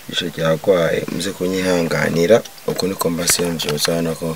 ijisho ryagwaye muze kunyihanganira uko niko mbasiye mvyutse hano ko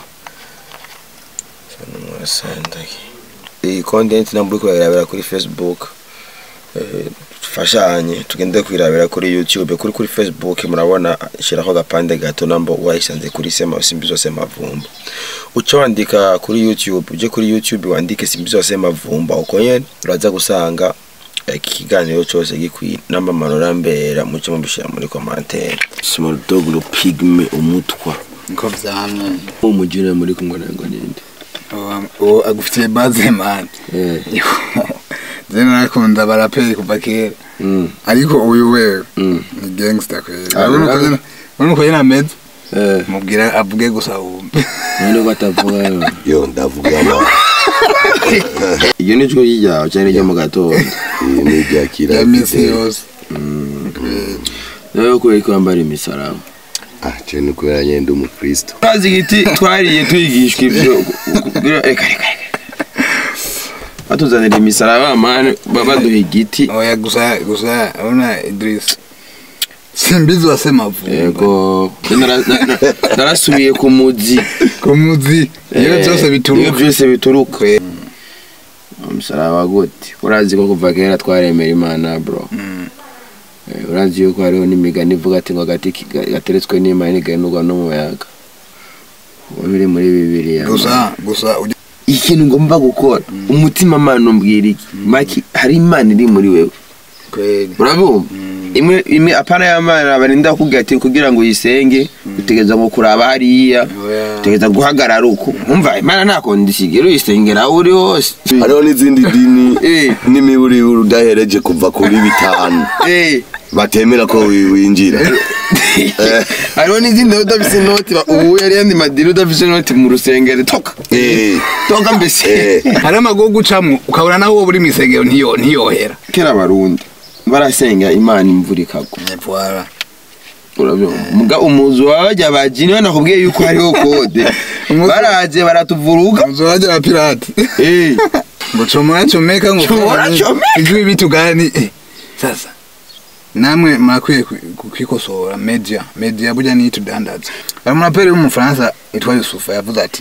mwasandage iyi content ntabwo uri kurabira kuri facebook eh, dufashanye tugende kwirabira kuri youtube kuri kuri facebook murabona shiraho agapande gato nambo wayisanze kuri sema simbi zose mavumba uca wandika kuri youtube uje kuri youtube wandike simbi zose mavumba uko nyene uraza gusanga iki kiganiro cyose gikwiye namba amanura mbera muce mubishira muri commentaire small dog lo pigme umutwa niko vyamye umujire muri kumwe nango ninde uwo agufitiye baze mani eh je narakunda baraperi kuva kera mm ariko uyu wewe mm ni gangster kweli Ah, urabona uko urabe- nyene- urabona uko nyene ameze eh mubwira avuge gusa wumve none batavuga yo ndavuga ama iyo ni cyo ryawe cyane ryo mu gatondo iyi ni irya kira ya misi yose nawe ko iko yambara imisaraba ah je ni kubera nyene ndi umukristo twazi igiti twariye twigishwa ibyo kugira reka reka reka. batuzanira imisaraba mani baduha igiti oya gusa gusa urabona Idris simbizi wasema vumba yego nara- na- na- narasubiye ku muzi ku muzi iyo Eh, byose iyo bituruka byose bituruka umusaraba gute urazi ko kuva kera twaremera imana bro Mm. Eh, urazi yuko hariho n'imigani ivuga ati ngo agati ki- ga- gateretswe n'imana ntigahinurwa n'umuyaga ubu biri muri bibiliya gusa gusa ujya- ikintu ngomba gukora umutima mana umbwira iki maki hari imana iri muri wewe kweli urabumva imwe imwe apana y'amana barinda kukubwira ati kugira ngo uyisenge utegereza ngo kuraba hariya Oya. utegereza guhagarara uko umva imana nta kondisiyo uyisengera aho uri hose hariho n'izindi dini Eh. n'imiburi udahereje kuva kuri bitanu Eh, batemera ko wi- winjira hariho n'izindi nawe udafise inoti ba- ubu yari yandi madini udafise inoti mu rusengero toka Eh. toka mbese Eh. hari amago gucamwo ukabona nawe wowe uri mu isengero ntiyo ntiyohera kera abarundi barasenga imana imvura ikagwa Voilà. urabyumva muga umuzu wabajya bajini banakubwiye yuko hariho kode Umuzu- baraje baratuvuruga Mzoraje wa pirati Eh, ngo chomora chomeka ngo Chomora chomeka. ijwi bitu gani eh, sasa namwe mrakwiye ku- kukikosora media media burya ni tudandaza hari umuraperi w'umufaransa yitwa yusufa yavuze ati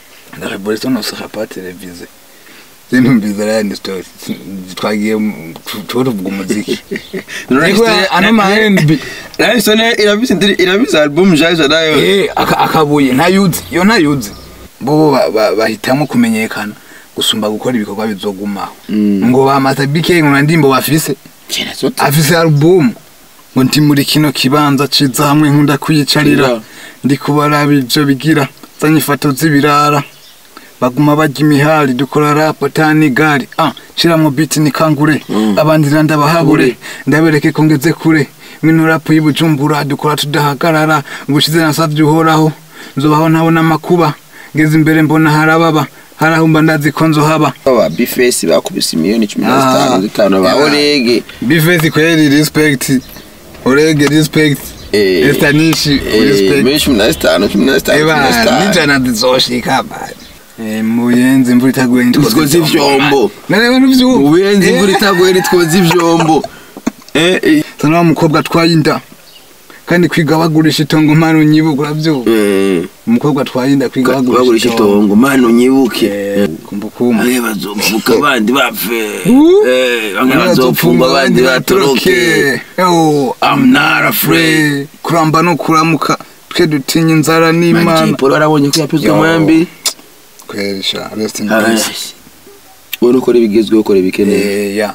la révolution ne sera pas télévisée sinumviza rayandi story twagiye mu- tu- tuba tuvuga umuziki Ariko ano ma R&B Raisone irabise ndiri- irabise album jaje nayo Eh, aka- akabuye ntayuzi yo ntayuzi bo ba- ba- bahitamo kumenyekana gusumba gukora ibikorwa bizogumaho Mm. ngo bamaze bike ngo ndimbo bafise kera sote afise album ngo ndi muri kino kibanza ciza hamwe nkunda kwiyicarira Ira. ndi kubaraba ivyo bigira zanye ifoto z'ibirara baguma barya imihari dukora rap atani gari ah shiramwo beat ni kangure Mm. abandi ndabahabure ndabereke ko ngeze kure mwino rap y'ubujumbura dukora tudahagarara ubushize nasavye uhoraho nzobaho ntabona amakuba ngeze imbere mbona harababa harahumba ndazi ko nzohaba aba bifesi bakubise miliyoni cumi na Ah. zitanu zitanu ba Yeah. orege bifesi kweli respect orege respect Eh. estanishi Eh, respect miliyoni cumi na zitanu cumi na zitanu cumi na eba zitanu nijana zizoshika bari Eh, muyenzi imvura itaguye Nitwoza ivyombo. nareba n'ivyombo ubuyenzi imvura itaguye nitwoza ivyombo Eh, eh, sana wa mukobwa atwaye inda kandi kwiga bagurisha itongo mpano nyibuka uravyumva eh, umukobwa atwaye inda kwiga bagurisha bagurisha itongo mano nyibuke Eh, kumbukumbu bamwe bazopfuka abandi bapfe Uh. Eh, bamwe bazopfungwa abandi batoroke Oh, I'm not afraid. kuramba no kuramuka twe dutinya inzara n'imana Paul warabonye ko yapizwe Yo. mwambi kwerisha rest in peace ubona ukora ibigezweho ukora ibikeneye Eh, ya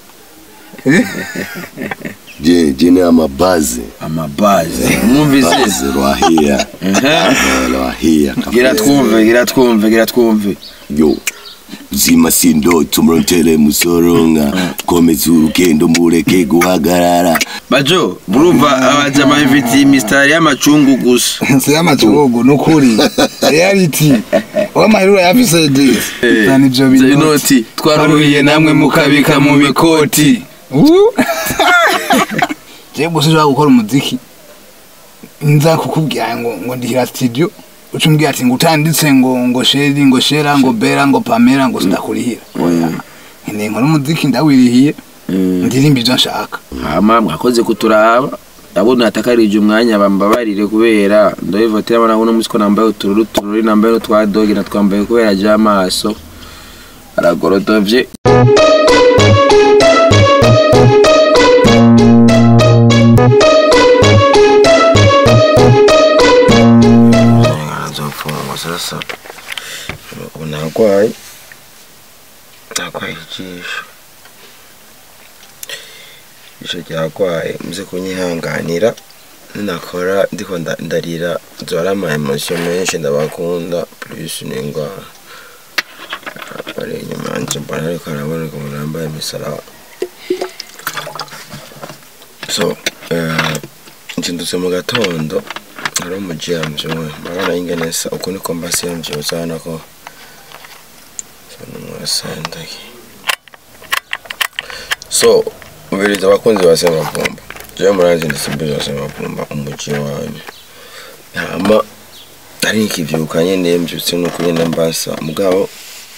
Eh? je je ni amabaze amabazi mwumvise baze rwahia Eh, rwahia gira twumve gira twumve gira twumve yo zima sindotso murotele musoronka komeza urugendo mureke guhagarara bajo murumva abajama bifitiye imisitari y'amacungu gusa si y'amacugogo nukuri reality w'amahirura yafise dis zana ivyo Zana binoti inoti twaruhiye namwe mukabika mu mikoti je gusa ushobora gukora umuziki nza kukubwira ngo ngo ndihira studio uca umbwira ati ngo utanditse ngo ngo sheri ngo shera ngo bera ngo pamera ngo sindakurihira oya nkeneye nkora umuziki ndawirihiye ndirimba ivyo nshaka hama mwakoze kuturaba abo natakarije umwanya bambabarire kubera ndabivotera abana uno munsi ko nambaye utururu tururi nambaye n'utwa dogi natwambaye kubera aje amaso aragorodovye azopfungwa sasa ubu narwaye narwaye ijisho ijisho ryarwaye muze kunyihanganira ninakora ndiko nda- ndarira nzora ama emotion menshi ndabakunda plus n'indwara ari inyuma yanje mbona ariko araboneka umuntu yambaye imisaraba so eh, nzindutse mu gatondo ari umujyamvye umwe murabona ingene sa uku niko mbasi yamvyutse urabona ko numwasandaye so ubiriza abakunzi ba semavumba jewe muranzi ndisimbizi wa semavumba umuji wanyu hama ari ikivyuka nyene mvyutse nuko nyene mbasa mugabo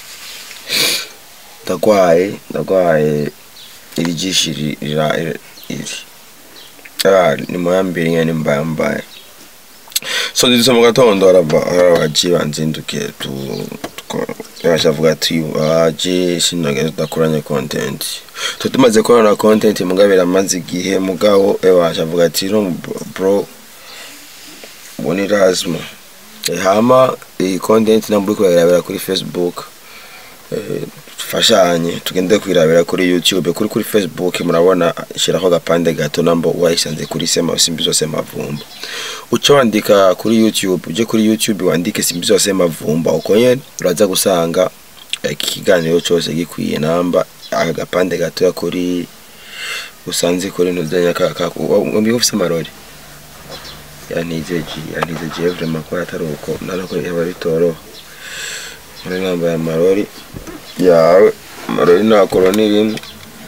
ndagwaye ndagwaye iri jishi ri- rira iri ah ni moya mbiri nyene mbaye mbaye so nditse mu gatondo harava harabaji banzindukiye tu bashavuga ati baje sinogeze tudakoranye content so tumaze korana content mugabo biramaze igihe mugabo bashavuga ati no bro ubona irazima Eh, hama iyi content namburi kuyirabira kuri facebook eh, dufashanye tugende kwirabira kuri youtube kuri kuri facebook murabona shiraho agapande gato nambo wayisanze kuri sema simbi zose mavumba uca wandika kuri youtube uje kuri youtube wandike simbi zose mavumba uko nyene uraza gusanga eh, iki kiganiro cose gikwiye namba aka gapande gatoya kuri usanze kuri ntuzenya ngombi ufise amarori yantizeji yantizeji vraiment ko atari uko narako yaba bitoroha muri nambaye amarori yawe amarori nakoro ni rimwe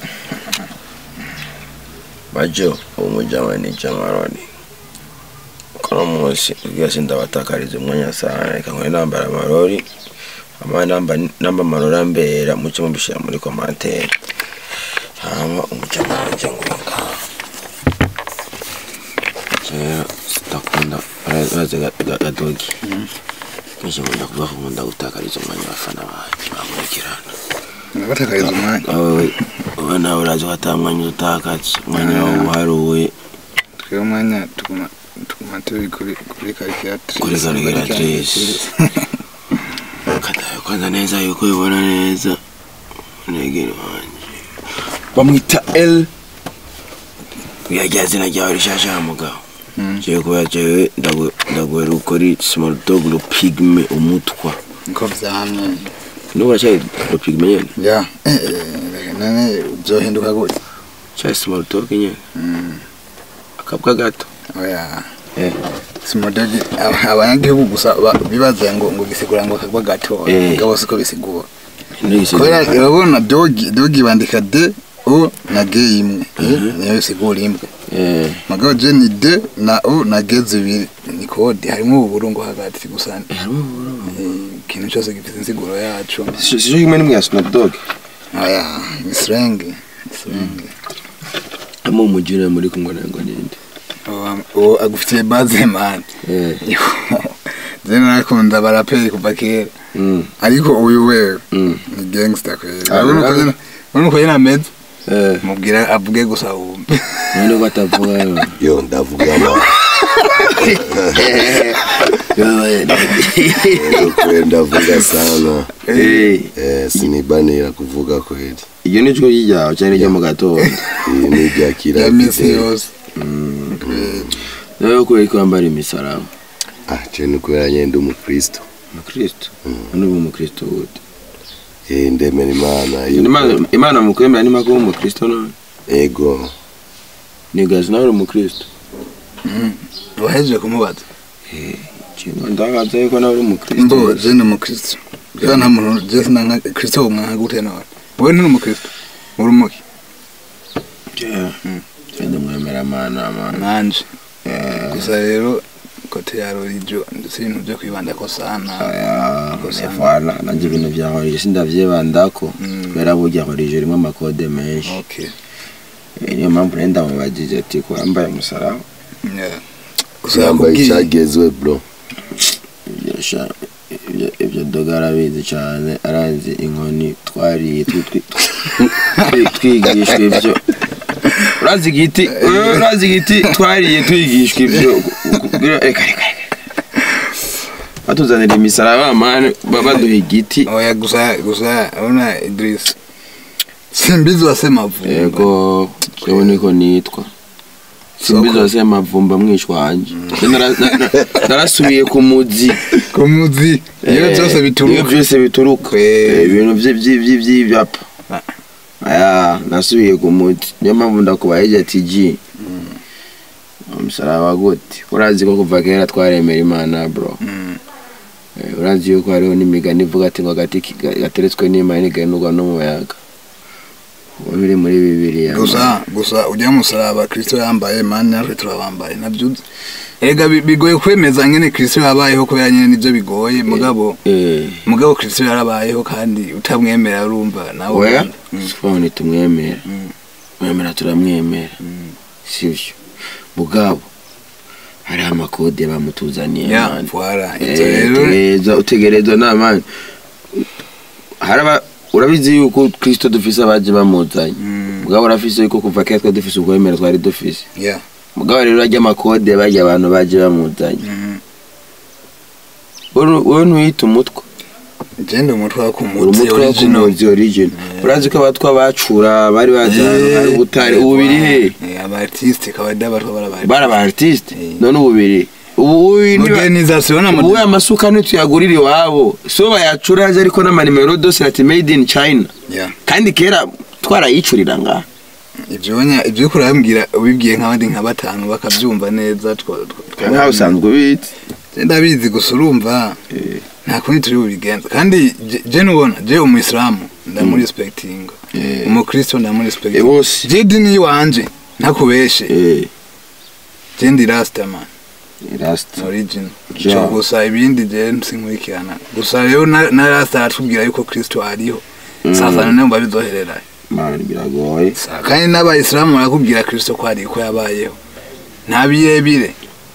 majo umujama ni jamaroni kono munsi ubwira sindabatakariza umwanya sana reka nkore nambara amarori ama namba namba amarori ambera muce mubishira muri komantere hama umujama wanje ngwinga rero ndakunda urazi gadogi kenshi nkunda kuvuga ko nkunda gutakariza umwanya abafana banjye bankurikirana batakariza umwanya wowe wowe nawe urazi ko ata mwanya utakaza umwanya wawe uharuwe twebwe umwanya tuguma tuguma turi kuri kuri karikiratirise Kuri calculatrice. kadaye kwanza neza yuko ubibona neza negeri wanjye bamwita l uyajya zina ryawe rishasha mugabo Mm. jewe kubera jewe ndaguhera ukori small dog lo pigme umutwa niko vyamye nuba cyayi lo pigme nyene ya eh, eh, none uzohinduka gute cyayi small dog nyene Mm, akabwa gato oya eh simodogi abanyagihugu gusa ba- bibaza ngo ngo gisigura ngo kagwa gato Eh. gabo siko bisigura nigise kubera urabona dogi dogi bandika d o na g imwe eh, niyo bisigura imbwa eh mugabo je ni d na o na g zibiri ni kode harimo uburungu hagati gusa eh, ikintu cyose gifite insiguro yacu sijo kimwe nimwe ya Snoop Dogg oya ni slang ni slang amo umujire muri kumwe ngo ninde Uwo- uwo agufitiye baze man eh je narakunda baraperi kuva kera mm ariko uyu wewe mm ni gangster kweli Ah, urabona uko ah. nyene- urabona uko nyene ameze eh mubwira avuge gusa wumve none ko atavuga yo yo ndavuga ma Rero kweli ndavuga sana eh eh, sinibanira kuvuga kweli iyo ni cyo ryawe cyane ryo mu gatondo iyi ni irya kira ya misi yose nawe ko ariko wambara imisaraba ah je ni kubera nyende umukristo umukristo none ubu umukristo gute eh ndemera imana Imana- imana mu kwemera ni mako umukristo none ego ni gazi nawe uri umukristo wahejeje kumubaza kingo ndagaza yuko nawe uri umukristo mbo je ni umukristo bwa nta muntu je sinanka kristo umwanka gute nawe wowe ni umukristo uri umuki cyane mwemera mana mana nanje gusa rero kote ya rorijo ndetse ibintu byo kwibanda ko sana fana nanjye ibintu byahorije sindavyibandako Mm. kubera burya horije rimwe amakode menshi okay Eh, niyo mpamvu rero ndamubagije ati ko wambaye umusaraba Yeah. gusa yambaye yakubwiye icyagezwe bro Ibyo sha- ibyo- ibyo doga arabizi cyane aranzi inkoni twariye twi- twi- twi- twigishwa ibyo urazi igiti eh, urazi igiti twariye twigishwa ibyo kugira- reka reka reka batuzanira imisaraba mani baduha igiti oya gusa gusa urabona Idris simbizi wasema vuba yego jewe niko nitwa simbizi wase mavumba mwishwa wanje Nara- na- na- narasubiye ku muzi ku muzi iyo Eh, byose iyo bituruka byose bituruka Eh. Eh, ibintu vye- vye- vye- vy'ivyapa Ah. aya nasubiye ku muti niyo mpamvu ndakubaye ije ati ji umusaraba gute urazi ko kuva kera twaremera imana bro Mm. Eh, urazi yuko hariho n'imigani ivuga ati ngo agati ki- ga- gateretswe n'imana ntigahinurwa n'umuyaga ubu biri muri bibiliya gusa gusa ujya musaraba kristo yambaye mani natwe turabambaye nabyo uzi. erega bi- bigoye kwemeza nyene kristo yabayeho kubera nyene nivyo bigoye mugabo Eh, mugabo kristo yarabayeho kandi utamwemera urumva nawe oya Mm. siporo ntitumwemera Mm. mwemera turamwemera Mm. sivyo mugabo hariho amakode bamutuzaniye ya mani. voilà Eh, ivyo rero utegerezwa utegerezwa n'amani haraba urabizi yuko kristo dufise abaje bamuzanye Mm. mugabo urafise yuko kuva kera twari dufise ubwemera twari dufise ya mugabo rero arya amakode barya abantu baje bamuzanye Mhm. Wowe- wowe ntuyita umutwe genda umutwe wa uri kumutsi umutwe wo original kumuzi origin urazi ko abatwa bacura bari baje ahantu hari ubutare ubu biri he abartiste kabada batwa barabari bari aba artiste Eh. none ubu biri ubu uyu ni modernisation na ubu modernisation amasuka ntituyagurira iwabo so bayacura aje ariko n'amanimero dose ati made in china ya kandi kera twarayicurira ngaha ivyo nya ivyo uriko urambwira ubibwiye nk'abandi nka batanu bakavyumva neza twa- twa- nkaho usanzwe ubizi Je ndabizi gusa urumva nta kundi turi bubigenza kandi je- je nubona je umuyisilamu ndamuri respectinga Eh. umukristo ndamuri Eh, respectinga bose je dini wanje ntakubeshe Eh, je ndi rasta man rasta origin Ja. cyo gusa ibindi je sinkurikirana gusa rero na na rasta aratubwira yuko kristo ariho sasa none mba bizoherera man biragoye kandi n'abayisilamu barakubwira kristo ko ari ko yabayeho nta birebire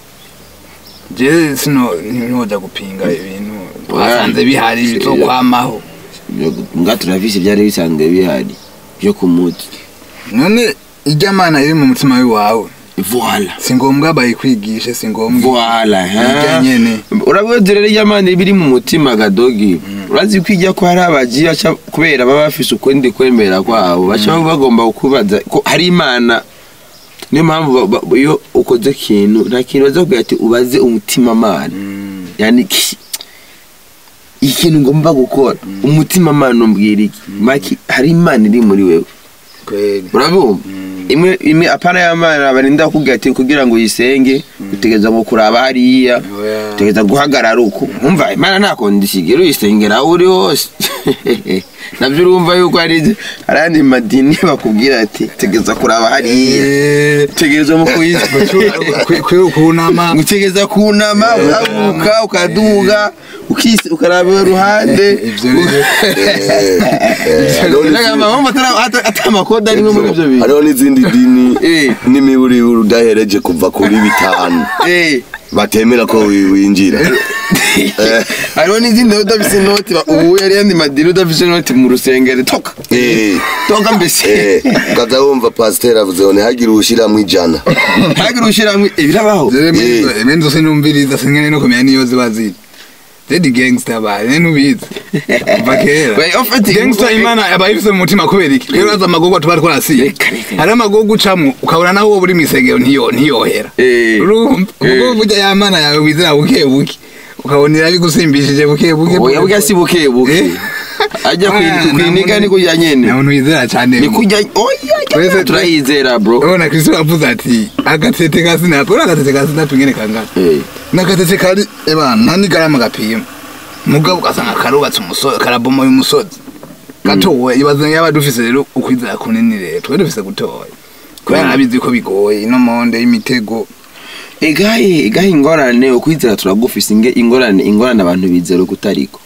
je sino ntihoja gupinga ibintu twasanze bihari bizokwamaho nga turavise ibyari bisanzwe bihari byo ku muti none ijya mana iri mu mutima wawe voila si ngombwa bayikwigishe si ngombwa voila Irya nyene. urabizi rero iryamana biri mu mutima gadogi urazi ko ijya ko hari abagiye baca kubera baba bafise ukundi kwemera kwabo baca bagomba kubaza ko hari imana niyo mpamvu ba- ba- iyo ukoze ikintu nta kintu baza kubwira ati ubaze umutima mana yani ki- ikintu ngomba gukora umutima mana umbwira iki maki hari imana iri muri wewe kweli urabumva imwe imwe apana y'amana barinda kukubwira ati kugira ngo uyisenge utegereza ngo kuraba hariya Oya. utegereza guhagarara uko umva imana nta kondisiyo uyisengera aho uri hose nabyo urumva yuko hari hari andi madini bakubwira ati tegereza kuraba hariya Eh, utegereza mu kuyisengera kwe- kwe- kunama utegereza kunama ukabuka ukaduga ukisi ukaraba iruhande ivyo rero atamakoda arimwe muri ibyo bintu hariho n'izindi dini Eh. n'imiburi udahereje kuva kuri bitanu Eh, batemera ko wi- winjira hariho n'izindi udafise inoti ba- ubu yari yandi madini udafise inoti mu rusengero toka Eh. toka mbese Eh, ukaza wumva pasiteri avuze ngo ntihagire uwushyiramo ijana ntagire ushiramwe ibirabaho Eh. ibindi zose numviriza sinkene no kumenya niyo ziba ziri zedi gangster bari ntubizi kuva kera Wait, ufite gangster imana aba yifise mu mutima kubera iki rero aza amagorwa tuba twarasiye Reka, reka. hari amagorwa ucamwo ukabona naho wowe uri mw'isengero ntiyo ntiyohera Eh. urumva ubwo burya ya mana yawe wizera buke buke ukabona irabigusimbishije buke buke oya bwa si buke buke Eh. ajya Ah, kwiniga nta ni kujya nyene nta muntu wizera cyane ni kujya oya Twese- turayizera bro urabona kristo yavuze ati agatete ka sinapi uriya agatete ka sinapi ngene kangana Eh. n'agatete kari eba nta n'igarama gapima mugabo ugasanga karubatse umusozi karabomoye umusozi gatowe ibaze yaba dufise rero ukwizera kunini rero twe dufise gutoya kubera nabizi ko bigoye ino monde y'imitego egahe egahe ingorane ukwizera turagufise inge ingorane ingorane abantu bizera kutariko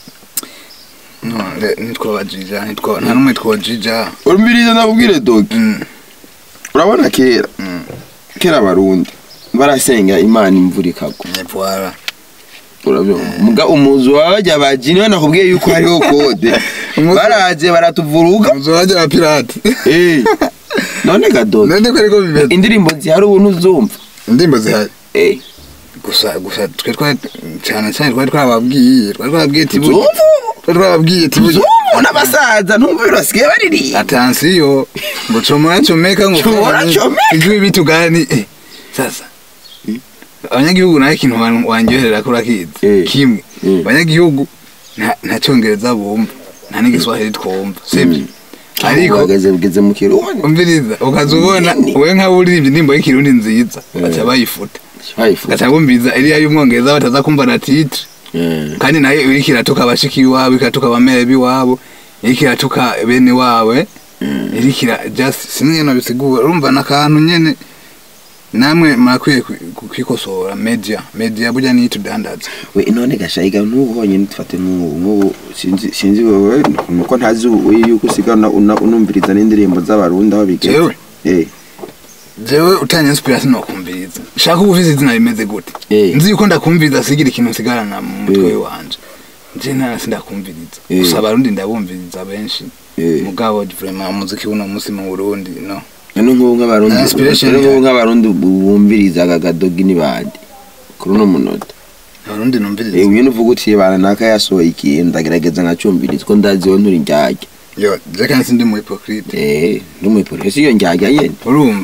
none ntitwabajija ntitwa nta n'umwe twojija urumbiriza nakubwire dogi Mm, urabona kera mm, kera abarundi barasenga imana imvura ikagwa Voilà. urabyumva muga umuzu wabajya bajini banakubwiye yuko hariho kode Umuzu- baraje baratuvuruga Muzorajya wa pirate. Eh, none gadodo Nende ko ariko bimeze. indirimbo zihari ubu ntuzumva Indimbo zihari. Eh, Gusa gusa twe twari cyane cyane twari twababwiye, twari twababwiye ati uzumva twari twababwiye ati uzumva n'abasaza ntumva birasigaye baririmba Atansiyo ngo chomora chomeka ngo Chomora chomeka. Ijwi bitu gani eh sasa abanyagihugu nayo ikintu wan- wanyoherera kuri akizi Eh. kimwe Mm. abanyagihugu nta nta cyongereza bumva nta n'igiswahili twumva sibyo ariko bageze bugeze mu kirundi umviriza ukaza ubona Nini. we nk'abo uririmba indirimbo y'ikirundi nziza baca bayifuta bayifuza gaca bumviriza iriya y'umwongereza bataza kumva na titre Eh, kandi nayo iriko iratuka abashiki iwabo ikatuka abamere b'iwabo iriko iratuka bene wawe iriko ira just sinzi ngene bisigura urumva n'akantu nyene namwe murakwiye kwi- kwikosora media media burya niyo itudandaza we none gashayiga n'ubu honyine dufate nk'ubu nk'ubu sinzi sinzi wewe nuko ntazi ubu yuko usigana una- unumviriza n'indirimbo z'abarundi aho bigeze Jewe? eh jewe utanye inspiration nokumviriza shaka uba ufise izina rimeze gute Eh. nzi yuko ndakumviriza sigira ikintu nsigarana mu mutwe Eh. wanje nje ntara sindakumviriza Eh. gusa abarundi ndabumviriza benshi Eh. mugabo vraiment umuziki w'uno munsi mu Burundi no none nk'ubu nk'abarundi Na inspiration none nk'ubu ya- nk'abarundi bumviriza agadogi n'ibandi kuri uno munota abarundi numviriza eh uyu nuvuga uti bana naka yasohoye ikintu ndagerageza nkacumbiriza ko ndazi we nturi njyajya yo je kandi sindi mu hypocrite eh n'umupolisi iyo njyajya nyene urumva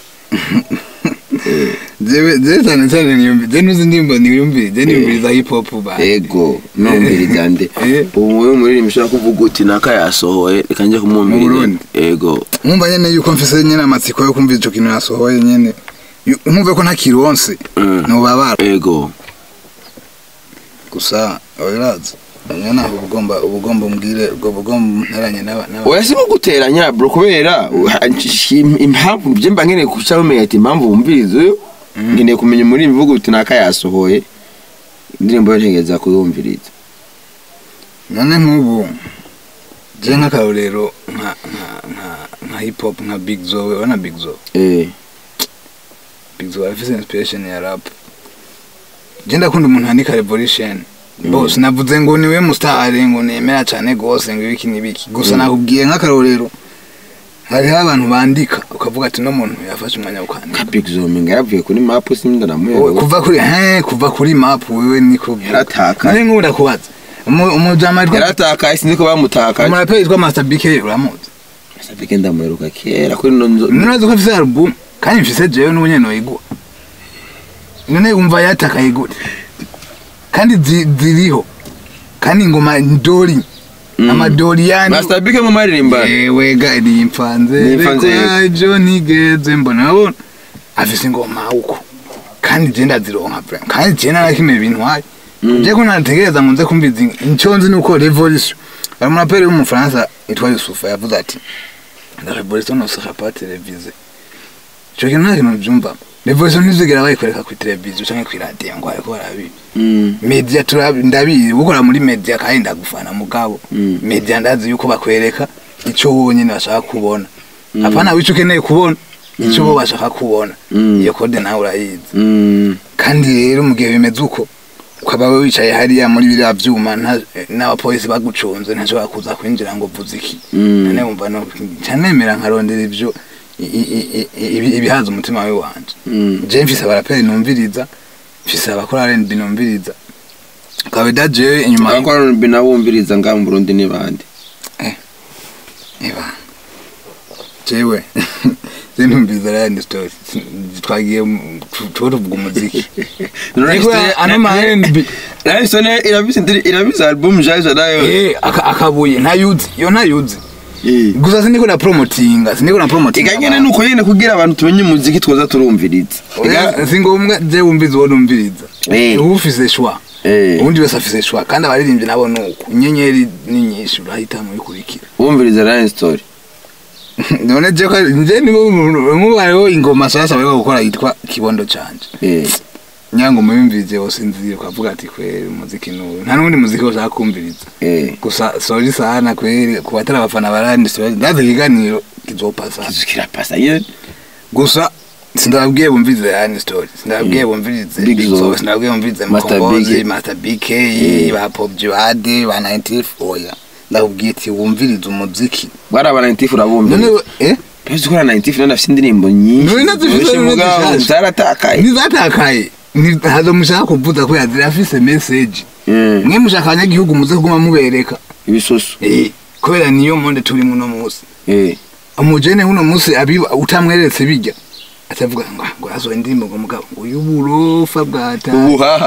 jewe jewe cyane cyane niyumvi je nuzi ndimbo niyumvi je niyumviriza hip hop ba ego numviriza nde Eh. ubu wewe muririmba ushaka kuvuga uti naka yasohoye reka njye Mu kumwumviriza Burundi? ego nkumva nyene yuko mfise nyene amatsiko yo kumva ico kintu yasohoye nyene Yu- nkumve ko ntakironse Mm. nobabara ego gusa oiraza anya naho ubugomba ubugomba umbwire ubwo bugomba nteranye n'aba n'aba- oya si guteranya bro kubera uh, impamvu bye mba nkeneye kuca bamenya ati impamvu wumviriza uyu nkeneye kumenya muri bivuga uti naka yasohoye indirimbo yo ntegereza kuyumviriza none nk'ubu je nk'akarorero nka nka nka nka hip hop nka big zo urabona big zo eh Big Zo afise inspiration ya rap. Je ndakunda umuntu handika revolution. Boss navuze ngo niwe mustari ngo nemera cyane gose ngo ibiki nibiki. Gusa nakubwiye nk'akarorero. Hariho abantu bandika ukavuga ati no muntu yafashe umwanya wo kwandika. big zominga yaravuye kuri map sinda Wowe namuye kuva kuri he kuva kuri map wewe niko Yarataka. Nari nkunda kubaza. Umu- Umujama yitwa yaratakaye sinzi ko bamutakaje umuraperi yitwa Master BK uramuzi. sabike ndamuheruka kera kuri no nzo Nurazi ko afise album kandi mfise jewe n'ubunye noyigwa. None umva yatakaye gute? Kandi zi- ziriho. Kandi ingoma ndori. Mm. Amadori yani. Master Big mu maririmba Yewe ga nimfanze. Nimfanze Reka ejo nigeze mbona abona. Afise ingoma uko. Kandi je ndazironka pre. Kandi je narakime ibintu hayi. Mm. Je ko nategereza ngo nze kumbiza icyo nzi nuko revolution. Ari umuraperi w'umufaransa yitwa Yusufa yavuze ati la révolution ne sera pas télévisée. Cyo kintu nta kintu byumva. Revolution ntizigera bayikwereka kuri televiziyo cyangwa kuri radiyo ngo ariko barabi. Mm. Media turabi ndabizi gukora muri media kandi ndagufana mugabo. Mm. Media ndazi yuko bakwereka icyo wowe nyine bashaka kubona. Mm. Apana wico ukeneye kubona icyo bo bashaka kubona. Mm. Iyo code nawe urayizi. Mm. Kandi rero mu gihe bimeze uko ukaba we wicaye hariya muri biriya byuma nta- n'abapolisi bagucunze ntashobora kuza kwinjira ngo vuze iki Mm. nane wumva no cyanemera nkarondera ibyo i- i- i- i- ibihaza umutima we wanje Mm. je mfise abaraperi numviriza mfise abakora R&B numviriza kabeda je inyuma abakora rumbi nabumviriza ngaha mu Burundi ni bande eba jewe je numviriza R&B story twagiye mu- tu- tuvuga umuziki Ariko ano ma R&B Raisone irabise irabise album jaje nayo eh aka- akabuye ntayuzi yo ntayuzi eh gusa siniko na promotinga siniko na promotinga iganyene nuko nyene kugira abantu tumenye umuziki twoza turumviriza Oya, si ngombwa je wumviza uwo numviriza Eh. uba ufise shwa eh ubundi wese afise shwa kandi abaririmbyi nabo nuko inyenyeri ni nyinshi urahitamo bikurikira wumviriza Rain Story none je ko nje ni nk'ubariho ingoma sasa bariko gukora yitwa kibondo canje eh nyango muyumvirize wose nzire ukavuga ati kweri umuziki n'uyu nta n'ubundi muziki wose kumviriza eh gusa sori sana kweri ku batari abafana barandi ndazi ikiganiro kizopasa kizukira pasa yene gusa sindababwiye bumvirize yani story sindababwiye bumvirize Big Big Zo. Zo, sindababwiye bumvirize Master mukombozi Big. master bk Eh. ba pop jihad ba 90 oya ndakubwiye ati wumvirize umuziki bari aba 90 urabumva none we- eh Pese ukora 90 none afite indirimbo nyinshi None nazifite, zoroshye none mugabo zishaje. zaratakaye ntizatakaye Ni- hazo mushaka kuvuza ko yazirafise message Mm, mwe mushaka abanyagihugu muze kuguma mubereka ibisoso Eh, kubera niyo monde turimo uno munsi eh umujene uno munsi abiba utamweretse bijya atavuga ngo ngo azo indirimbo ngo mugabo uyu burofa bwata ubuhaha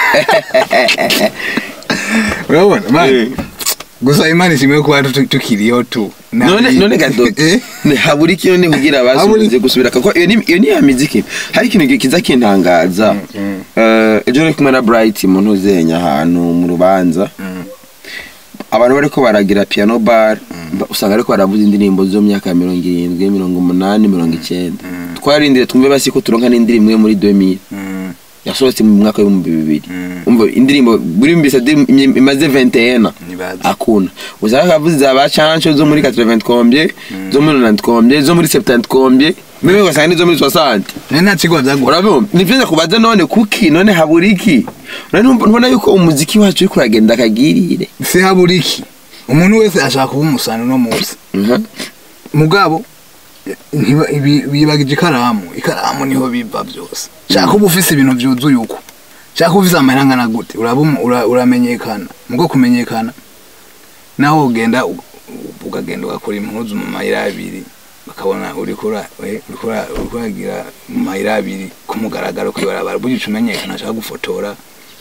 urabona Eh. mani gusa imana ishimwe kuba tu- tukiriyo tu none none gado Eh? ni habura iki none kugira Habura abasubize iki? gusubira kuko iyo ni iyo ni ya miziki hari ikintu kiza kintangaza mm. Eh, ejo nari kumwe na Bright mu ntuzenya ahantu mu rubanza Mm. abantu bariko baragira piano bar ba- usanga ariko baravuza indirimbo zo mu myaka ya mirongo irindwi mirongo umunani mirongo icyenda twarindire twumve basi ko turonka n'indirimbo imwe muri 2000 Mm. yasohotse mu mwaka w'ibihumbi bibiri Mm. umva indirimbo buri mbisa imaze 21 Nibaza. akuna usanga akavuze za ba chancho zo muri 80 combien zo muri 90 combien zo muri 70 combien mimi ugasanga nizo muri 60 none nta kigo byagura urabona nivyo kubaza none kuki none habura iki none ntubona yuko umuziki wacu uriko uragenda akagirire se habura iki umuntu wese ashaka kuba umusani uno munsi Mhm. mugabo ntiba- ibi- bibagije ikaramu ikaramu niho biva byose shaka uba ufise ibintu byuzuye uko shaka ufise amahera angana gute uraba umu- ura- uramenyekana mugo kumenyekana naho ugenda u- u- ukagenda ugakora impuzu mu mayira abiri bakabona uriko ura- we- uriko ura- uriko uragira mu mayira abiri ku mugaragaro kwibarabara burya uca umenyekana ashaka gufotora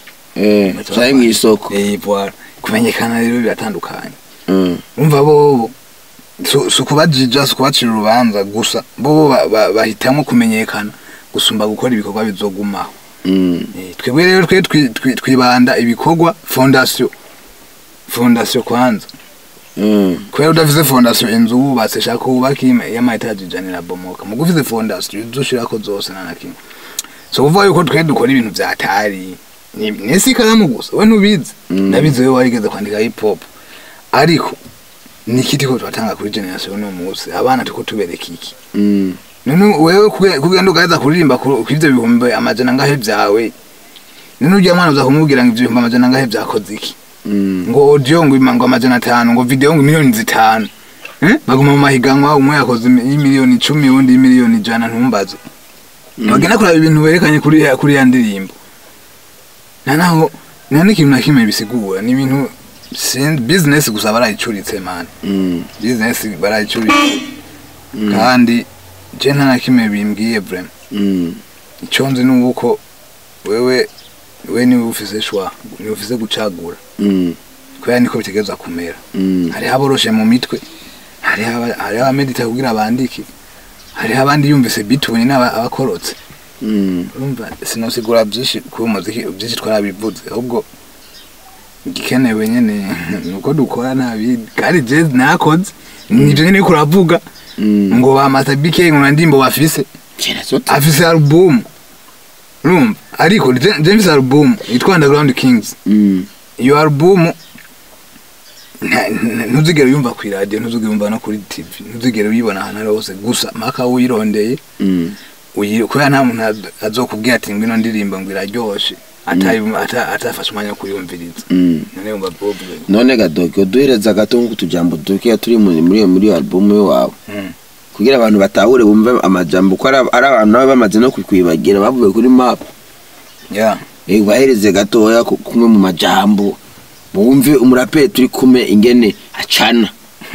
eh cyari mu isoko Eh, voilà. kumenyekana rero biratandukanye Mm. umva bobo si si ukubajija si ukubacira urubanza gusa bobo ba- ba- bahitamo kumenyekana gusumba gukora ibikorwa bizogumaho Mm. Eh, twebwe rero twe twi- twi- twibanda ibikorwa fondasiyo fondasiyo kwanza Mm. kubera udafise fondasiyo inzu wubatse shaka wubake y'amayetaje ijana irabomoka mugo ufise fondasiyo uzoshirako zose nta na kimwe so kuvuga yuko twe dukora ibintu vyatari ni- nisi ikaramu gusa we ntubizi Mm. ndabizi wewe warigeze kwandika hip hop ariko ni iki turiko turatanga kuri generasiyo uno munsi abana turiko tubereka iki Mm. none wewe kuge- kugenda ugaheza kuririmba ku ku ivyo bihumbi amajana angahe vyawe none urya mwana uza kumubwira ngo ivyo bihumbi amajana angahe vyakoze iki Mm. ngo audio ngo ima- ngo amajana atanu ngo video ngo miliyoni zitanu eh? baguma mu mahiganwa umwe yakoze imi- y'imiliyoni icumi uwundi y'imiliyoni ijana ntumbaze bagenda kuraba ibintu berekanye kuri ya- kuri ya ndirimbo nta naho nta n'ikintu na kimwe bisigura ni ibintu sin- business gusa barayicuritse man Mm. business barayicuritse kandi je nta na kimwe bimbwiye vraiment Mm. icyo nzi ni uko wewe we niwe ufise shwa niwe ufise gucagura Mm. kubera niko bitegereza kumera Mm. hariho aboroshe mu mitwe hariho aba- hariho abamedita kugira bandike hariho abandi yumvise bituni n'abakorotse Mm. urumva sinosigura byinshi ku muziki byinshi twarabivuze ahubwo igikenewe nyene ni uko dukora nta bindi kandi je nakoze nivyo nyene uriko uravuga Mm. ngo ba Master BK ngo nta ndimbo bafise Kera zote. afise album urumva ariko je je mfise album yitwa Underground Kings Mm. iyo album nta- nta- ntuzigere uyumva ku radio ntuzigere uyumva no kuri tv ntuzigere uyibona ahantu ari hose gusa maka uyirondeye Mm. uyi- kubera nta muntu az- azokubwira ati ngwino ndirimba ngo iraryoshe atayi- ata- atafashe umwanya wo kuyumviriza Mm. none yumva bobo none gadogo duhereza gato nk'utujambo dukeya turi muri muri iyo muri iyo album yawe Mm. kugira abantu batahure bumve amajambo ko ari ari abantu nabo bamaze no kukwibagira bavuye kuri map ya eh bahereze gatoya ku- kumwe mu majambo bumve umuraperi turi kume ingene acana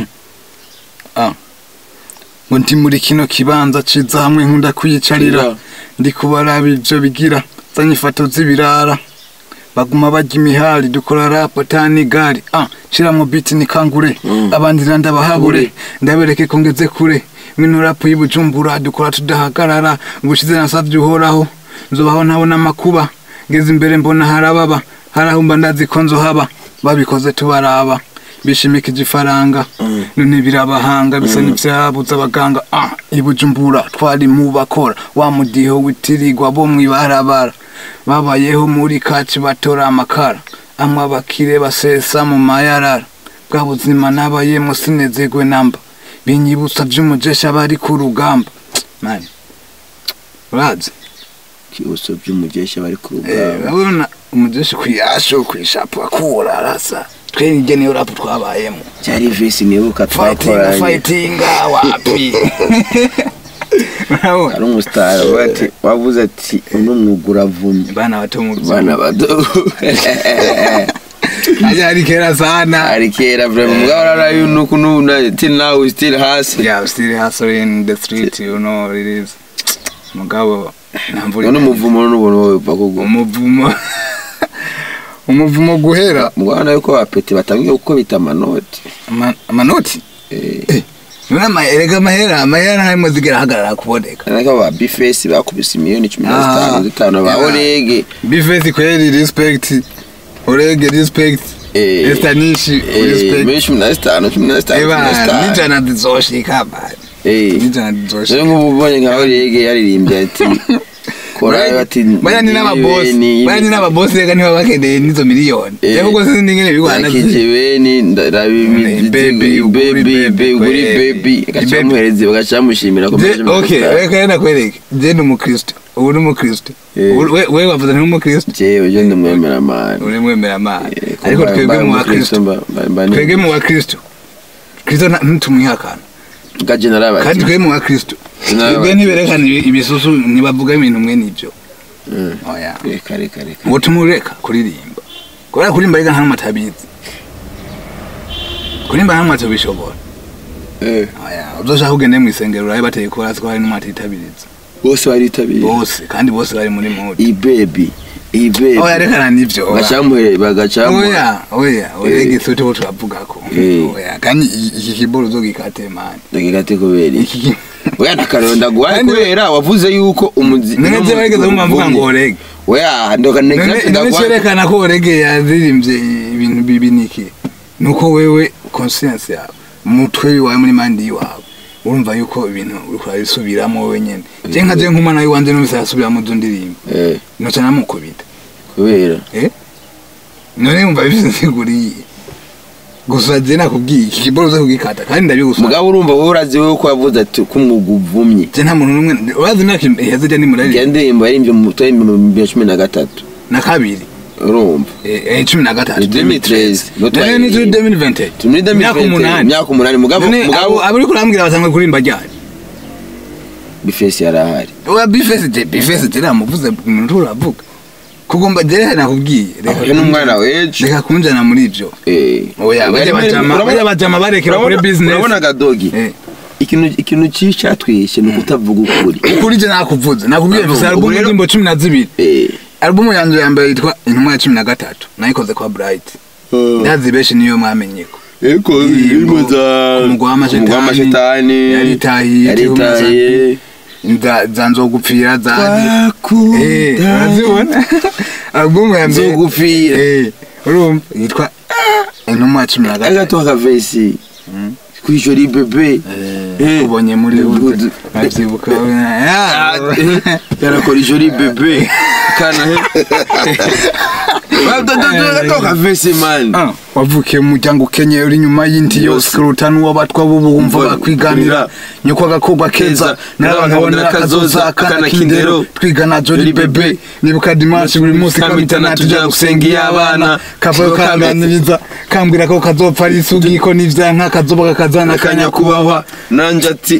ngo ndi muri kino kibanza ciza hamwe nkunda kwiyicarira Kira. ndi kubaraba ivyo bigira zanye ifoto z'ibirara baguma barya imihari dukora rap atani gari ah shiramwo beat ni kangure Mm. abandi ndabahabure ndabereke ko ngeze kure mino rap y'ubujumbura dukora tudahagarara ubushize nasavye uhoraho nzobaho ntabona amakuba ngeze imbere mbona harababa harahumba ndazi ko nzohaba babikoze tubaraba bishimikije ifaranga none birabahanga bisa n'ivyabuze abaganga ah ibujumbura twari mu bakora wa mudiho witirirwa bo mwibarabara babayeho muri kaci batora amakara amwe abakire basesa mu mayarara bwa buzima nabayemo sinezerwe namba binyibutsa vy'umujesha bari ku rugamba mani urazi kibuso by'umugesha bari ku Eh, rugamba urabona umujeshi kwiyasho kwishapu akura arasa twe nijye niyo rapu twabayemo cyari visi nibuka fightinga twakoranye fightinga wapi urabona ari umusitari avuga ati wavuze ati uno mwuga uravumye bana bato mu bana bato ajya ari kera sana ari kera vrema mugabo rarayo nuko nuna till now we still hasi yeah still hustling in the street you know it is mugabo ntamvura none umuvumo n'ubuntu wowe uva kuguma umuvumo umuvumo guhera mugabo nawe ko bapeti batangiye gukubita amanoti Ama- amanoti Eh, none ama- erega amahera amahera ntarimo zigera ahagarara kuboneka ariko ba bifesi bakubise miliyoni cumi na Ah, zitanu zitanu ba yeah. orege bifesi kweli respect urege respect Eh, estanishi eh, respect miliyoni cumi na zitanu cumi na zitanu cumi na eba zitanu nijana zizoshika bari Eh, nijana zizoshika rero nk'ubu ubonye nka orege yaririmbye ati kora bati baya ni n'ababosi miliyoni baya ni n'ababosi reka niba bakeneye n'izo miliyoni Eh. rero ubwo sinzi n'ingene bigwana nakijebeni Baby, uguri baby, uguri baby. bebi Baby. gacamuhereza bagacamushimira ko Je- okay reka rero nakwereke je ni umukristo ubu ni umukristo Eh. Ubu- we- wewe wavuze ni umukristo jewe je ndamwemera mani uri mwemera amana ariko twebwe mu bakristo twebwe mu bakristo kristo nta- ntitumwihakana gaje narabati kandi twebwe mu bakristo N'abati. twebwe ntiberekana ibi- ibisusu ntibavuga ibintu mwe n'ibyo oya reka reka reka ngo tumureka kuririmba kubera kuririmba reka nta n'umwe atabizi kuririmba nta n'umwe atabishobora Eh, oya uzoshaka ugende mu isengero urabe bateye ko hasi ko hari n'umwe atitabiriza bose baritabiriye bose kandi bose bari muri mode ibebi ibebi oya rekana n'ibyo oya. gacamuhere bagacamuhe oya oya oya igisote bo turavugako Eh. oya kandi i- iki kiboro uzogikate mani ndagigate kubera iki iki ki- oya nakaronda guhaye Kandi- kubera wavuze yuko umuzi none je barigeze mumva mvuga ngo orege oya ndoka none next none cerekana ko orege yaririmbye ibintu bibi niki nuko wewe conscience yawe umutwe wawe muri mandi wawe urumva yuko ibintu uriko urabisubiramo wowe nyene je nka je nk'umwana wiwanje numvise arasubiramo izo ndirimbo eh noca namukubita kubera none wumva bifise insiguriye gusa je nakubwiye iki kiboro uze kugikata kandi ndabigusaba mugabo urumva wowe urazi wowe ko wavuze ati ko umwuga uvumye je nta muntu n'umwe urazi imyaka iheze je ndi murari iyo ndirimbo yaririmbye mu mutwe mu bihumbi bibiri na cumi na gatatu na kabiri urumva eh eh, cumi na gatatu Ni 2013, no none ni turi 2020 turi muri imyaka 2020 umunani imyaka umunani mugabo none mugabo abo aburi kurambwira basanga kurimba ryari bifesi yari ahari oya bifese je bifese je namuvuze umuntu uravuga kugomba je nakubwiye ahuye n'umwana wejo reka kunjana muri ivyo eh oya bajya bajama Urabona- bajya bajama barekera kuri urabona- business urabona gadogi eh ikintu ikintu cyicatwishe ni ukutavuga ukuri ukuri je nakuvuze nakubwiye Urumva, gusa album rero- y'indirimbo cumi na zibiri eh album yanjye ya mbere yitwa intumwa ya cumi na gatatu nayikoze kwa bright ndazi benshi niyo mwamenyeko eko Indirimbo indirimbo za ku mugwa w'amashetani, Umugwa w'amashetani yaritahiye, yaritahiye Nza- za nzogupfira za Eh, twakunda urazibona album ya mbere nzogupfira Eh, urumva yitwa intumwa ya cumi na gatatu agato akavesi kwijoro ibebe Eh. ubonye muri Good. hood nkabyibuka yarakora ijoro ibebe kana agato akavesi mani Ah, wavukiye mu muryango ukenye uri inyuma y'indi yose Yose. kuruta n'uwabatwa bo bumva Umva, bakwiganira nyoko agakobwa keza Keza, n'abakabonera akazoza akana k'indero twigana jori bebe nibuka dimanshi buri munsi kamitana tujya gusenga iyo abana kavayo kanganiriza kambwira ko kazopfa ari isugi ko n'ivyanka kazoba kakazana akanya akanyakubahwa nanje ati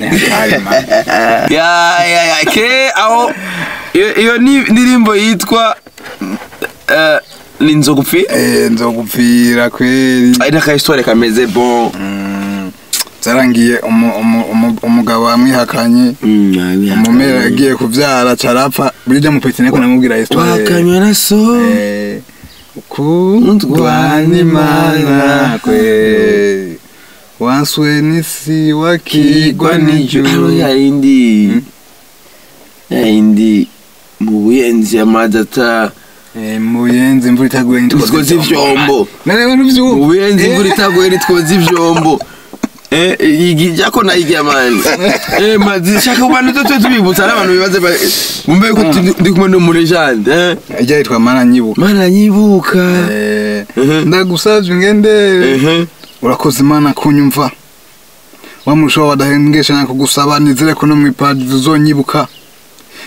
ya ya ya ke aho iyo- iyo ni indirimbo yitwa eh, ni nzogupfi Eh, nzogupfira kweri ari n'akahistore kameze bon zarangiye umu- umu- umu- umugabo wamwihakanye umumera yagiye kuvyara carapfa burya mupeti niko namubwira histoire wakanywa na so Eh, kundwa n'imana kwe wanswe n'isi wakigwa n'ijuru yayindi yayindi mu buyenzi amazi ata Eh, mu buyenzi imvura itaguye nitwoza ivyombo nareba n'ivyubu mu buyenzi imvura itaguye nitwoza ivyombo Eh, igi jako na igi amani eh mazi shaka kubana toto tubibutsa n'abantu bibaze ba- bumve ko turi- ndi kumwe n'umurejande eh ijya yitwa mana nyibuka mana nyibuka Eh, Mhm. ndagusavye ngendere ehe urakoze imana kunyumva wa murushaho wadahengesha nakugusaba nizere ko no mwipadi uzonyibuka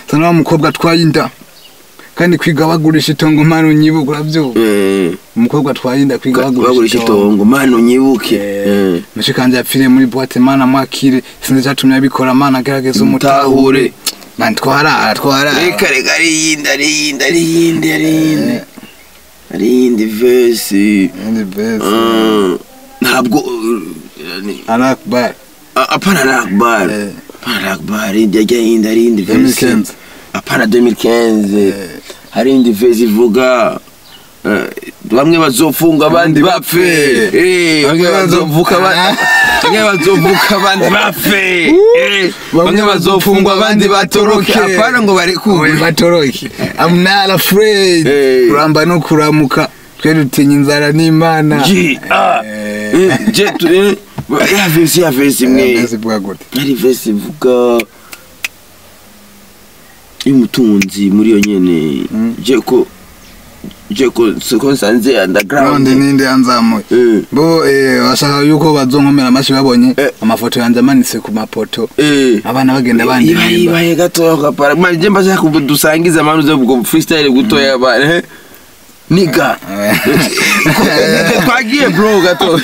sana wa mukobwa atwaye inda kandi kwiga bagurisha itongo mpano nyibuka uravyumva Eh, umukobwa atwaye inda kwiga bagurisha bagurisha itongo itongo mani unyibuke Eh. mushikanje yapfiriye muri boîte mana mwakire sinzi cyatumye abikora mana agerageza umutahure mani twarara twarara reka reka ari yindi ari yindi ari yindi ari yindi ari yindi vesi Ndi best. Ah, ntabwo uh, ni- Alakbar. ah, hapana rakbar Eh. hapana rakbar indi ajya yindi ari yindi vesi 2015. hapana 2015 Eh. hari indi vesi ivuga eh, bamwe bazofunga abandi bapfe Eh, bamwe bazovuka aba- bamwe bazovuka abandi bapfe Eh, bamwe bazofungwa abandi batoroke hapana ngo Oye, barekugwe batoroke I'm not afraid Eh. kuramba no kuramuka twe dutinya inzara n'imana Ji, ah, Eh. eh, je tu- eh, ya vesi ya vesi imwe Mbese bwa gute hari vesi ivuga y'umutunzi muri iyo nyene je ko je ko siko nsanze underground none ninde yanzamuye Eh, bo eh, bashaka yuko bazonkomera amashi babonye Eh. amafoto yanjye amanitse ku mapoto eh. abana bagenda iba bandirimba ibaye gatoya kapara manje je mbashaka kubu- dusangize amanu zo bwo freestyle gutoya bana eh. niga Niga, twagiye bro gato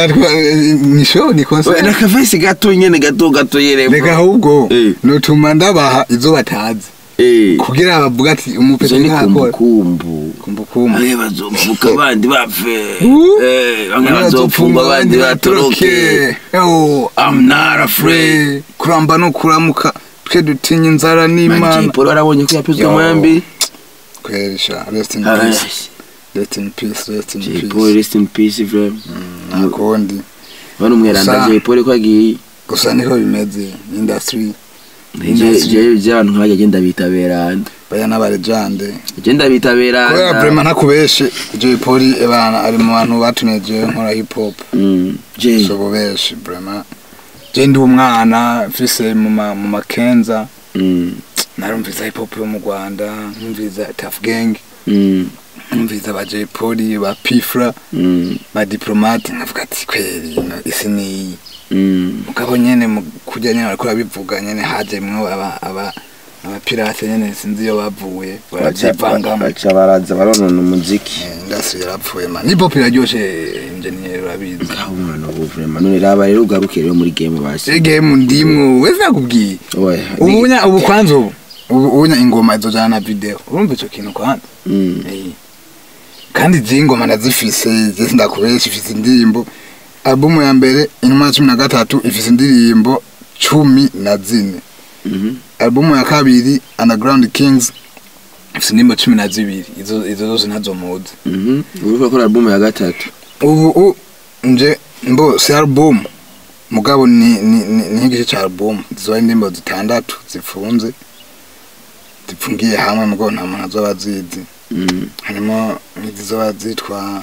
ni show ni concert reka vesi gato nyene gato gato yere bro. reka ahubwo Eh. notuma ndabaha izo batazi eh kugira bavuga ati Izo umupete ni ntakora kumbukumbu kumbukumbu bamwe bazovuka abandi bapfe Uh. Eh, bamwe bazopfungwa abandi batoroke I'm not afraid. kuramba no kuramuka twe dutinya inzara n'imana Paul warabonye ko yapizwe Yo. mwembi kwerisha rest in Ah, peace rest in peace rest in Jay peace Paul rest in peace bro nakundi bano umweranda Gusa- Jay Paul ko agiye gusa niko bimeze industry je je je abantu nkajya genda bitaberanda baya n'abarejande genda kubera bitaberanda vrema ntakubeshe Jay Polly ebana ari mu bantu batumye jewe nkora hip hop Mm, Jay so bubeshi vrema je ndi umwana mfise mu ma- mu makenza Mm, narumviza hip hop yo mu Rwanda numviza Tough Gang mm, numviza ba Jay Polly ba Pifra mm, ba Diplomate nkavuga ati kweli ino isi niyi mm. mugabo nyene mu kurya nyene bariko babivuga nyene hajemwo aba aba abapirate nyene sinzi iyo bavuye baravyivangamo baca baraza baronona umuziki Eh, industry yarapfuye man hip hop iraryoshe engineer urabizi aho umwana ubu vrema none raba rero ugaruke rero muri game basi egemu ndimwo wese nakubwiye oya ubunya ubu kwanza ubu ubu ubunya ingoma izojana na video urumva ico kintu kwanza Mm, Eh. kandi je ingoma ndazifise je sindakubesha ifise indirimbo albumu ya mbere inuma ya cumi na gatatu ifise indirimbo cumi na zine mhm. albumu ya kabiri underground kings ifise indirimbo cumi na zibiri izo izo zose ntazo muzi Mhm. Uriko akora album ya gatatu. ubu u- nje mbo si album mugabo ni ni ni ni nk'igice ca album zizoba indirimbo zitandatu zifunze zipfungiye hamwe mugo nta muntu azoba azizi Mm. harimo nk'izizoba zitwa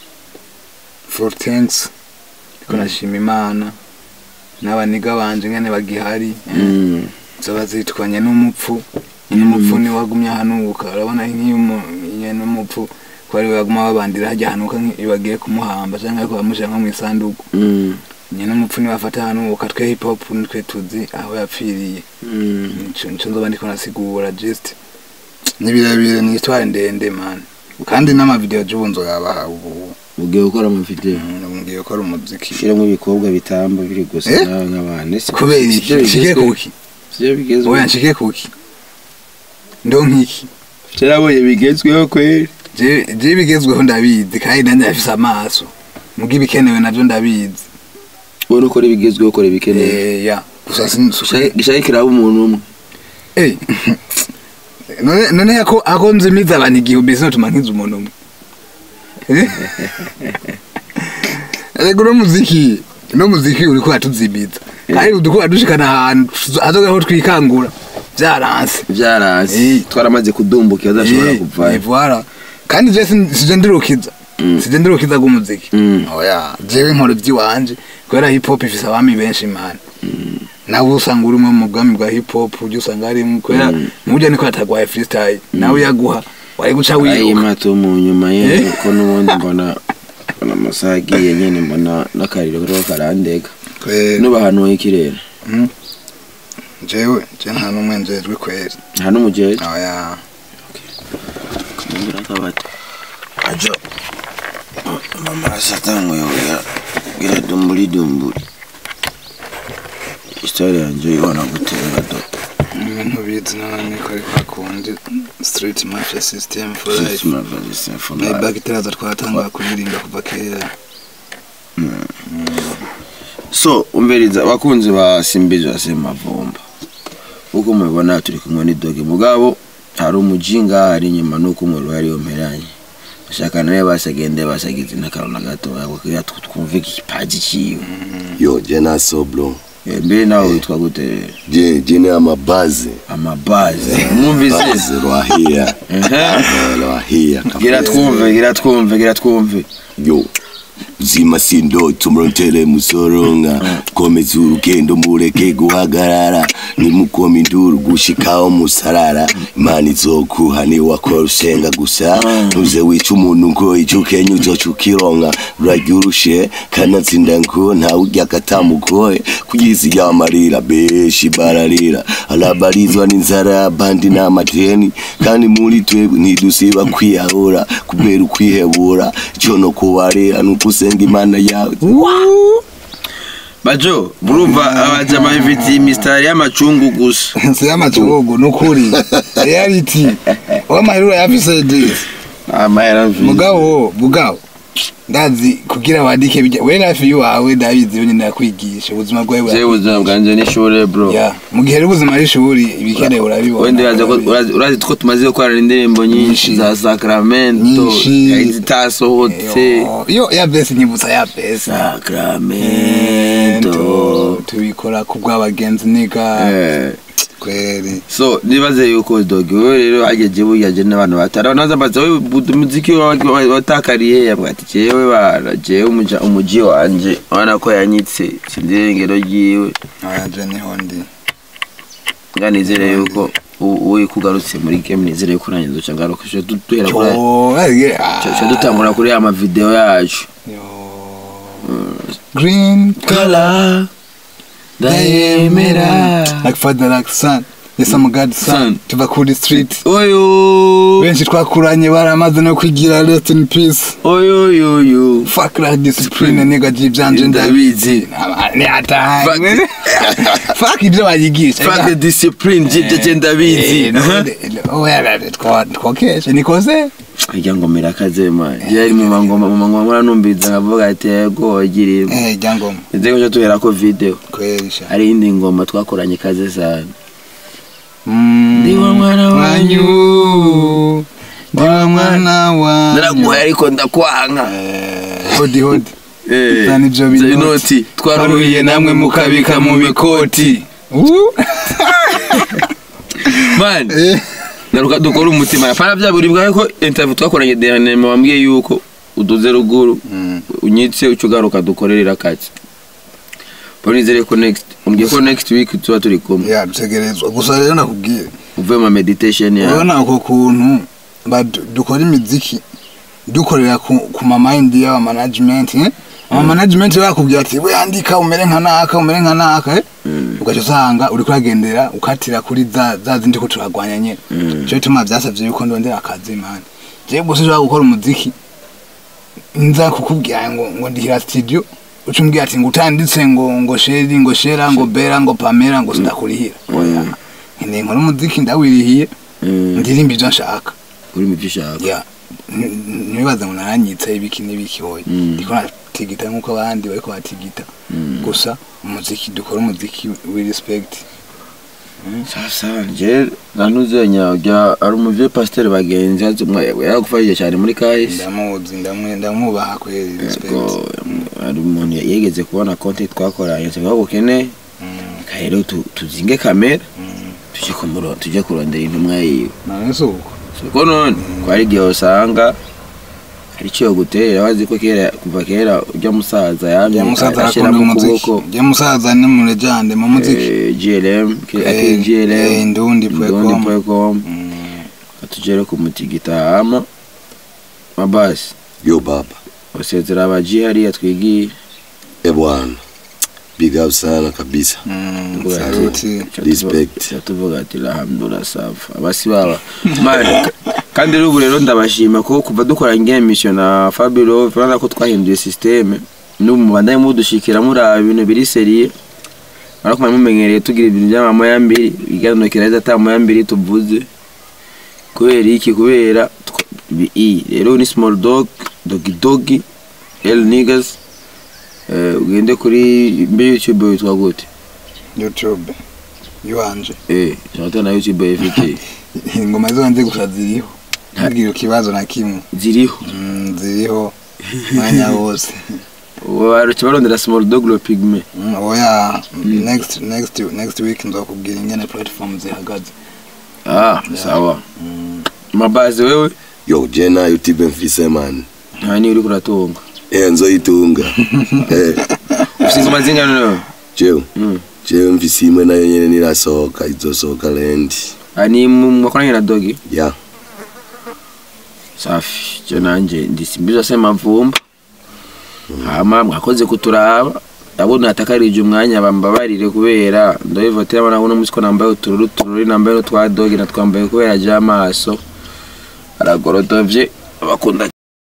four things ko nashima imana n'abaniga banje ngene bagihari Mm. zoba zitwanye n'umupfu n'umupfu ni wagumye ahanuka urabona nk'iyo n'umupfu ko ari we baguma babandira hajya hanuka iyo bagiye kumuhamba cyangwa ariko bamushyira nko mu isanduku Mm. nyine umupfu niwe afata hanuka twe hip hop nitwe tuzi aho yapfiriye Mm. nico nico nzoba ndiko nasigura just ni birebire ni histoire ndende man kandi n'amavideo j'ubu nzoyabaha ubu Ugiye gukora amavideo. ngiye gukora umuziki Shiramo ibikobwa bitamba biri gusa Eh? nawe nk'abana. Ese kubera sivyo iki nshike bigezweho? kuki Sivyo bigezweho. oya nshike kuki ndo nkiki Cyarabonye bigezweho kweli. je je bigezweho ndabizi kandi nanjye afise amaso muga ibikenewe navyo ndabizi Wowe ukora ibigezweho ukora ibikenewe. Eh, ya gusa sin- su- Gishaka kiraba umuntu umwe. Eh, none none ako ako nzimiza abantu igihumbi sinotuma nkiza umuntu umwe Eh? Ego no muziki no muziki uriko atuzimiza kandi udukora dushikana ahantu azogaho twikangura vyaranse Byaranse. Eh. Twaramaze kudumbuka adashobora kuvayo. ivara kandi je sin- sije ndirukiza Mm. sije ndirukiza rw'umuziki Mm. oya jewe nkora ivy'iwanje kubera hip hop ifise abami benshi imana nawe usanga uri umwe mu bwami bwa hip hop ujya usanga ari kubera Mm. mujya niko yatagwaye freestyle nawe yaguha wari guca Ayi wiruka mato mu nyuma ye Eh? ko nubundi mbona mbona amasaha agiye nyene mbona n'akariro kariho karandega. Kwera. Nuba ahantu h'ikirere. jewe je nta n'umwe njejwe kweri nta n'umujeje oya kumbura kabati ajo mama asatangwe yogira gira dumburi dumburi historia yanje ibona gutera do ibintu bizi none ko ariko hakundi street mafia system for life System of the System for na Life. bagiteraza twatanga kuririmba kuva kera so umviriza abakunzi ba simbizi wa semavumba uko mubibona turi kumwe n'idoge mugabo hari umujinga hari inyuma nuko umuriro yari yomeranye bashaka nawe basagende basagize n'akantu gato kugira twumve ikipaji ciwe yo je naso bro Eh, mbere nawe witwa gute je je ni amabazi amabazi mwumvise bazi rwahia Ehe. Eh, rwahia gira twumve gira twumve gira twumve yo zima sindoto murotele musoronga komeza urugendo mureke guhagarara nimukoma induru gushikaho musarara imana izokuha niwakora usenga gusa ntuze wica umuntu ngo ico ukenya uzoca ukironka urarya urushe kanatsinda ngo ntawe urya katamugoye kugizi yamarira benshi bararira arabarizwa n'inzara abandi n'amadeni kandi muri twebwe ntidusiba kwiyahura kubera ukwihebura ico no kubarira nuko usenga imana yawe bajo murumva abajama bifitiye imisitari y'amacungu gusa si y'amacugu nukuri reality wamahirura yafise this amahera mvi mugabo mugabo ndazi kugira wandike bijya we hafi y'uwawe ndabizi yo nyine yakwigisha ubuzima bwawe jewe bwa ubuzima bwanje n'ishure bro ya mu gihe ari ubuzima ari ishuri ibikenewe urabibona wende urazi ko urazi- urazi ko tumaze gukorana indirimbo nyinshi Nyinshi. za sacramento Nyinshi. hari zitasohotse Yo, yo ya besi nyibutsa ya besi sacramento tubikora ku bw'abagenzi niga Eh, kweri so nibaze yuko dogi wewe rero hageje buyaje n'abantu batari naza mbaza wewe bu- umuziki wa- wa- watakariye yabwa ati jewe bara jewe umuja umuji wanje ubona ko yanyitse sindirengero ryiwe aje niho ndi nga nizere yuko u- uwe kugarutse muri game nizere yuko nanjye nzoca ngaruka Tuca du- duhera kuri yo arige tuca dutangura kuri ya mavideo yacu green kala ndayemera like father like son yes I'm God son Son. tuva kuri street oyo benshi twakuranye baramaze no kwigira rest in peace oyo yoyo fuck like discipline nigga jibyanje Ndabizi. ni atahe Fuck. fuck ibyo bayigisha fuck the discipline jibyo je ndabizi twokeshe nikoze irya ngoma irakaze man yari mu mangoma mu mangoma mura numbiza nkavuga ati yego wagiriye eh jangoma nze ko tuhera ko video kwerisha hari iyindi ngoma twakoranye kaze sana Mm, Ndi wa mwana wanyu. ndi wa mwana wanyu naraguhaye ariko ndakwanga Eh, hodi hodi Eh, Zana ivyo binoti. inoti twaruhiye namwe mukabika mu bikoti Uh. man Eh, naruka dukora umutima pana bya buri bwawe ko interview twakoranye dernièrement wambwiye yuko uduze ruguru mm, unyitse uca ugaruka dukorerera akazi bonizere ko next umbwiye ko next week tuba turi kumwe ya dutegerezwa gusa rero nakubwiye uvuye mu meditation yawe urabona uko kuntu badu- dukora imiziki dukorera ku, ku mamayindi y'aba management eh? ama management bakubwira ati we andika umere nka naka umere nka naka eh? ugaca usanga uri kuragendera ukatira kuri za, za zindi ko turagwanya nyene Mm. cyo bituma byasabye yuko ndondera akazi mani jewe gusa ushobora gukora umuziki nza kukubwira ngo ngo ndihira studio uca umbwira ati ngo utanditse ngo ngo sheri ngo shera ngo bera ngo pamera ngo sindakurihira oya nkeneye nkora umuziki ndawirihiye Mm, ndirimba ibyo nshaka uri mu byo ushaka ya n- ntibibaze ngo naranyitse ibiki n'ibiki hoye Mm. ndiko natigita nk'uko abandi bariko batigita Mm. gusa umuziki dukora umuziki we respect sasa nje nanuzenya ujya ari umuvye pasteur bagenzi yaragufashije cyane muri kahise ndamuzi ndamwe ndamwubaha kweri respect Yego, hari umuntu yegeze kubona content twakoranye tuvuga ko ukeneye Mm, rero tu- tuzinge kamera mm. tujye kumuro tujye kurondera intumwa yiwe none si uko siko none ko hari igihe usanga hari icyo yogutera wazi ko kera kuva kera ujya musaza yamye jya musaza arakunda ashyiramo umuziki ukuboko jya musaza ni mu legende mu muziki eh, GLM Eh, ake eh, GLM Indundi.com. Indundi.com Mm, atugere ku mutigita hama mabasi yo baba usezera abaji hariya twigiye e bwana big up sana kabisa Mm, Tuvuga ati- saluti Respect. Tuvuga- tuvuga ati alhamdulillah safa abasi baba Man, kandi rero ubu rero ndabashima ko kuva dukora ngiye mission na Fabio urabona ko twahinduye systeme n'ubu mubandanye mudushikira muri ibintu biri seriye ariko mwari mumenyereye tugira ibintu by'amamoya mbiri iganukira neza ata moya mbiri tuvuze kubera iki kubera twa- bi- i rero ni small dog dogi dogi el niggas eh, ugende kuri mbe youtube witwa gute youtube iwanje eh shaka na youtube ifite ingoma zonze gusa ziriho ntugire ikibazo na kimwe ziriho Mm, ziriho mwanya wose baruca barondera small dog lo pigme Mm, oya next next next week nzokubwira ingene platform zihagaze ah sawa mabazi wewe yo je nayo tibe mfise man nta niyo uri kuratunga eh nzoyitunga eh ufite ingoma zingana nawe jewe Mm. jewe mfise imwe nayo nyene nirasohoka izosohoka lendi Ah, ni mu- mwakoranye na dogi ya safi cyo nanjye ndisimbiza se mavumba hama mwakoze kuturaba ndabona hatakarije umwanya bambabarire kubera ndabivotera abana uno munsi ko nambaye utururu tururi nambaye n'utwa dogi natwambaye kubera ajya amaso aragorodovye abakunda